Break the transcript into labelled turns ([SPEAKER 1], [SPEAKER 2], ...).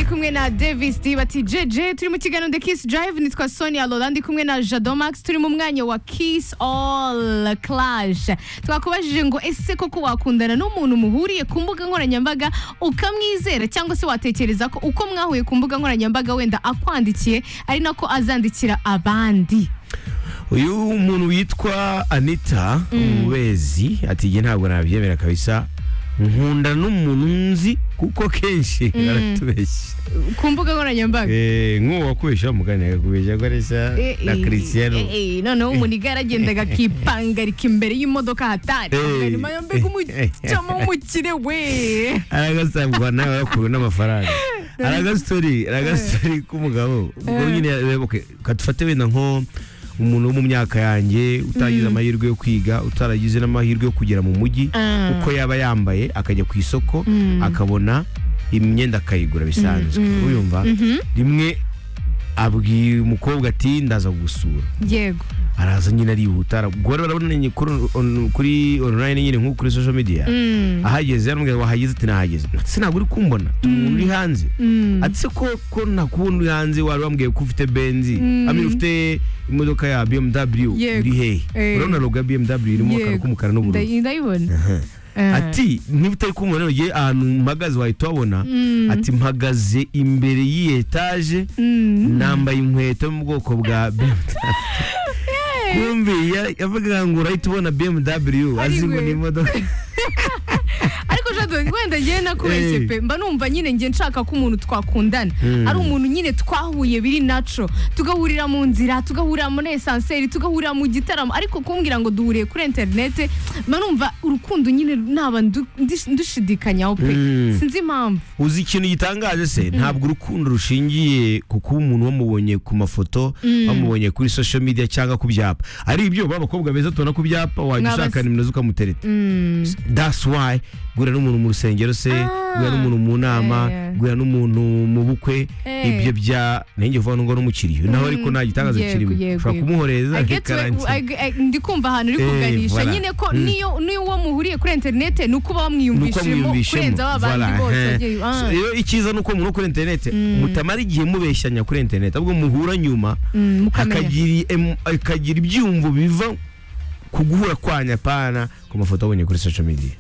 [SPEAKER 1] kumwe na Davis D bati jeje turi mu kiganiro The Kiss Drive nitwa Sonia Lola ndi kumwe na Jadomax turi mu mwanya wa Kiss All Clash twakubajije ngo ese koko wakundana n'umuntu muhuriye ku mbuga nkoranyambaga ukamwizera cyangwa se watekereza ko uko mwahuye ku mbuga nkoranyambaga wenda akwandikiye ari nako azandikira abandi
[SPEAKER 2] uyu muntu witwa anita umubezi ati njye ntabwo nabyemera kabisa nkunda n'umuntu nzi kuko kenshi aratubeshya
[SPEAKER 1] ku mbuga nkoranyambaga
[SPEAKER 2] Eh, nk'uwo wakubesha mugani yakubeshya akoresha
[SPEAKER 1] Eh,
[SPEAKER 2] na
[SPEAKER 1] eh,
[SPEAKER 2] christiano
[SPEAKER 1] eh, eh, noneho umuntu igare agenda akipangarika imbere y'imodoka hatari
[SPEAKER 2] Eh,
[SPEAKER 1] guverinoma yo mbega umucamo w'umukire we
[SPEAKER 2] aragasabwa nawe yakuwe n'amafaranga aragasitori aragasitori k'umugabo ubwo nyine reba, okay, kadufate wenda nko umuntu wo mu myaka yanjye utagize amahirwe yo kwiga utaragize n'amahirwe yo kugera mu mujyi
[SPEAKER 1] Ah.
[SPEAKER 2] uko yaba yambaye akajya ku isoko akabona imyenda akayigura bisanzwe uyumva rimwe abwira umukobwa ati ndaza gusura
[SPEAKER 1] yego
[SPEAKER 2] araza nyine arihuta ara- ubwo bari barabonanye kuri on- kuri online nyine nko kuri social media ahageze yaramubwira wahageze ati nahageze ati ntabwo uri kumbona Ati, umuntu uri hanze ati se ko ko ntakubona uri hanze wari wambwiye ko ufite benzi amira ufite imodoka ya BMW
[SPEAKER 1] Yego.
[SPEAKER 2] uri hehe
[SPEAKER 1] Eh.
[SPEAKER 2] urabona logo ya BMW irimo akantu
[SPEAKER 1] Yego.
[SPEAKER 2] k'umukara n'ubururu
[SPEAKER 1] Ndayi- ndayibona Ah.
[SPEAKER 2] ati niba utari kumubona none ye ahantu mpagaze wahita wabona ati mpagaze imbere y'iyi etaje nambaye inkweto yo mu bwoko bwa BMW kumbi ya- yavugaga ngo urahita ubona BMW azi ngo
[SPEAKER 1] Ariwe.
[SPEAKER 2] ni imodoka
[SPEAKER 1] ariko jado wenda njyewe nakubeshye
[SPEAKER 2] Eh.
[SPEAKER 1] pe mba numva nyine njye nshaka ko umuntu twakundana ari umuntu nyine twahuye biri naco tugahurira mu nzira tugahurira muri esanseri tugahurira mu gitaramo ariko kumbwira ngo duhuriye kuri interinete mba numva urukundo nyine naba ndu- ndish- ndushidikanyaho pe
[SPEAKER 2] Mm.
[SPEAKER 1] sinzi impamvu
[SPEAKER 2] uzi ikintu gitangaje se ntabwo urukundo rushingiye ku kuba umuntu bamubonye ku mafoto bamubonye kuri social media cyangwa ku byapa ari ibyo ba bakobwa beza tubona ku byapa wajya
[SPEAKER 1] Mwabas-
[SPEAKER 2] ushaka nimero z'ukamutereta that's why guhura n'umuntu mu rusengero se
[SPEAKER 1] Ah.
[SPEAKER 2] guhura n'umuntu mu nama
[SPEAKER 1] Eh.
[SPEAKER 2] guhura n'umuntu mu bukwe
[SPEAKER 1] Eh.
[SPEAKER 2] ibyo bya nanjye uvuga ngo n'umukiriya nawe ariko nta gitangaza
[SPEAKER 1] Yego,
[SPEAKER 2] kirimo
[SPEAKER 1] yego,
[SPEAKER 2] ushobora
[SPEAKER 1] yego.
[SPEAKER 2] kumuhoreza
[SPEAKER 1] I get to-
[SPEAKER 2] akarangira.
[SPEAKER 1] I- I- ndi kumva ahantu uri
[SPEAKER 2] Eh,
[SPEAKER 1] kuganisha
[SPEAKER 2] voilà.
[SPEAKER 1] nyine ko
[SPEAKER 2] Mm.
[SPEAKER 1] niyo niyo uwo muhuriye kuri interinete ni uko baba bamwiyumvishemo kurenza ba bandi
[SPEAKER 2] voilà,
[SPEAKER 1] bose
[SPEAKER 2] hein.
[SPEAKER 1] wagiye- ah.
[SPEAKER 2] So, rero icyiza ni uko umuntu wo kuri interineti mutamara igihe mubeshyanya kuri interineti ahubwo muhura nyuma
[SPEAKER 1] Mm, mukamenya.
[SPEAKER 2] akagira em- akagira ibyumvo biva ku guhura kwanya pana ku mafoto abonye kuri social media